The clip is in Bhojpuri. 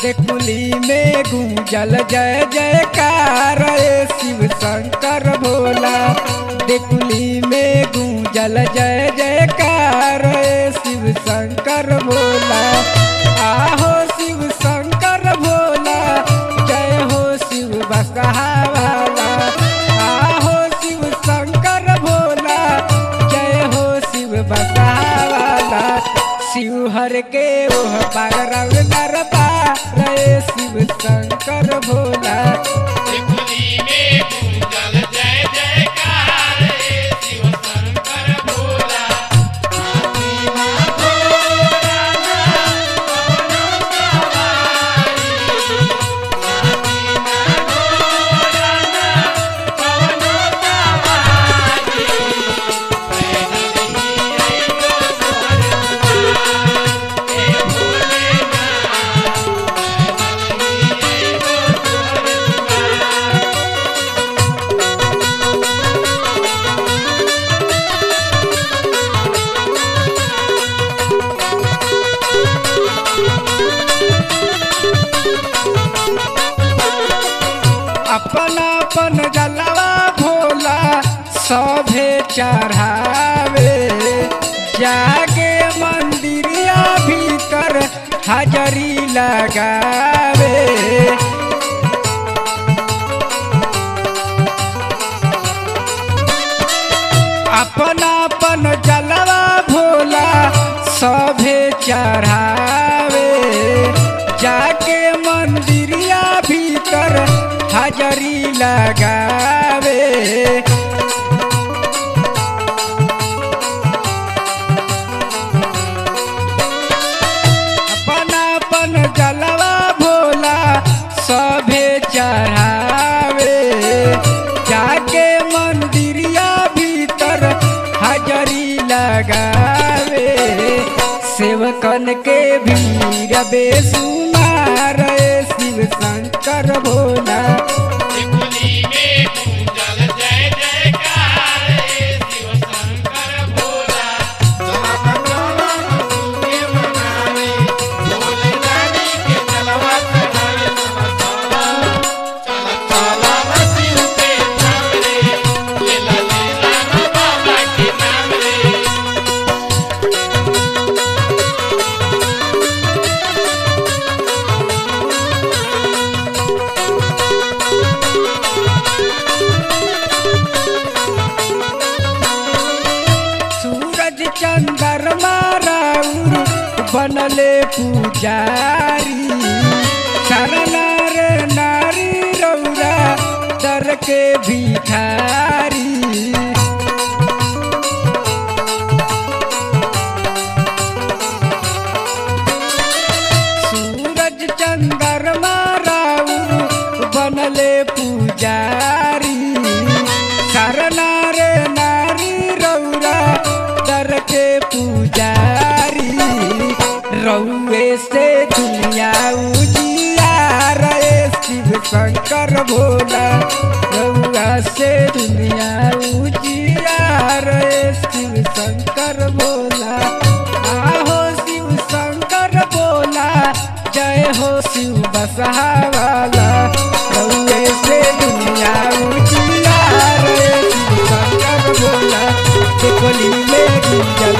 देखुली में गूंजल जय जयकार रे शिव शंकर भोला देखुली में गूंजल जय जयकार रे शिव शंकर भोला आहो शिव शंकर भोला जय हो शिव बसहावाला आहो शिव शंकर भोला जय हो शिव बसहावाला शिव हर के ओह पार रंग दरबार रे शिव शंकर भोला त्रिपुरी में गूंजल जय जयकार रे शिव शंकर भोला अपन अपन जलवा भोला सभे चढ़ावे जागे मंदिरिया भीतर हाजरी लगावे अपन अपन जलवा भोला सभे चढ़ावे जाके मंदिरिया भीतर हाजरी लगावे अपन अपन जलवा भोला सभे चढ़ावे जाके मंदिरिया भीतर हाजरी लगावे सेवकन के भीड़ बेसुमार शिव शंकर भोला त्रिपुरी में गूंजल जय जयकार रे शिव शंकर भोला शिव के नाम रे लेला लेला बाबा के नाम रे सूरज चंद्रमा राउर बनले पुजारी शरणर नारी रौरा दर के भिखारी सूरज चंद्रमा राउर बनले पुजारी शरणर नारी रौरा दर के पुजारी रौए से दुनिया उजियार रे शिव शंकर भोला रौआ से दुनिया उजियार रे शिव शंकर भोला आहो शिव शंकर भोला जय हो शिव बसहावाला रौए से दुनिया उजियार रे शिव शंकर भोला देखली में गुंजल